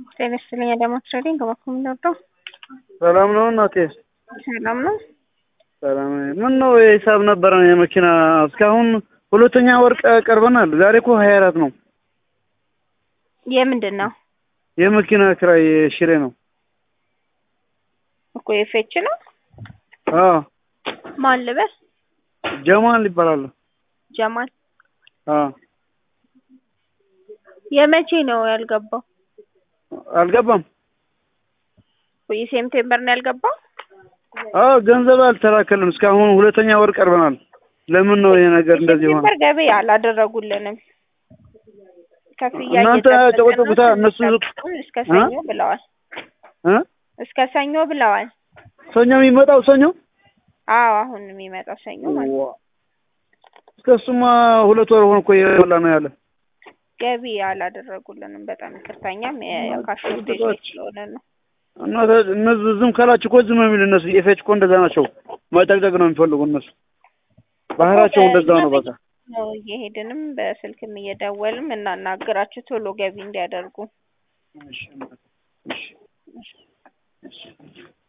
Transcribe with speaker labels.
Speaker 1: ጤና ይስጥልኝ አዳማስ ትሬዲንግ በኩል ምንወደው
Speaker 2: ሰላም ነው እናቴ?
Speaker 1: ሰላም ነው።
Speaker 2: ሰላም ምን ነው የሂሳብ ነበረን የመኪና እስካሁን ሁለተኛ ወር ቀ- ቀርበናል። ዛሬ እኮ ሀያ አራት ነው።
Speaker 1: የምንድን ነው
Speaker 2: የመኪና ክራይ ሽሬ ነው።
Speaker 1: እኮ የፌች ነው።
Speaker 2: አዎ
Speaker 1: ማን ልበል?
Speaker 2: ጀማል ይባላል።
Speaker 1: ጀማል።
Speaker 2: አዎ
Speaker 1: የመቼ ነው ያልገባው?
Speaker 2: አልገባም።
Speaker 1: የሴፕቴምበር ነው ያልገባው።
Speaker 2: አዎ ገንዘብ አልተላከልም እስካሁን ሁለተኛ ወር ቀርበናል። ለምን ነው ይሄ ነገር እንደዚህ ሆነ?
Speaker 1: የሴፕቴምበር ገቢ አላደረጉልንም። ክፍያ
Speaker 2: እናንተ
Speaker 1: እየጠበቅን
Speaker 2: ጨቆጨቁታ
Speaker 1: ነው።
Speaker 2: እነሱ
Speaker 1: እስከ- እስከ ሰኞ ብለዋል።
Speaker 2: እ
Speaker 1: እስከ ሰኞ ብለዋል።
Speaker 2: ሰኞ የሚመጣው ሰኞ
Speaker 1: አዎ አሁን የሚመጣው ሰኞ ማለት ነው።
Speaker 2: ዋ እስከ እሱማ ሁለት ወር ሆኖ እኮ እየበላ ነው ያለ።
Speaker 1: ገቢ አላደረጉልንም። በጣም ይቅርታኛም የካሽ ስለሆነ ነው።
Speaker 2: እና እነዚህ ዝም ካላችሁ እኮ ዝም የሚል እነሱ የፌች እኮ እንደዛ ናቸው። መጠቅጠቅ ነው የሚፈልጉ እነሱ ባህራቸው እንደዛ ነው። በቃ
Speaker 1: ነው እየሄድንም በስልክም እየደወልም እናናግራችሁ ቶሎ ገቢ እንዲያደርጉ
Speaker 2: እሺ፣ እሺ፣ እሺ።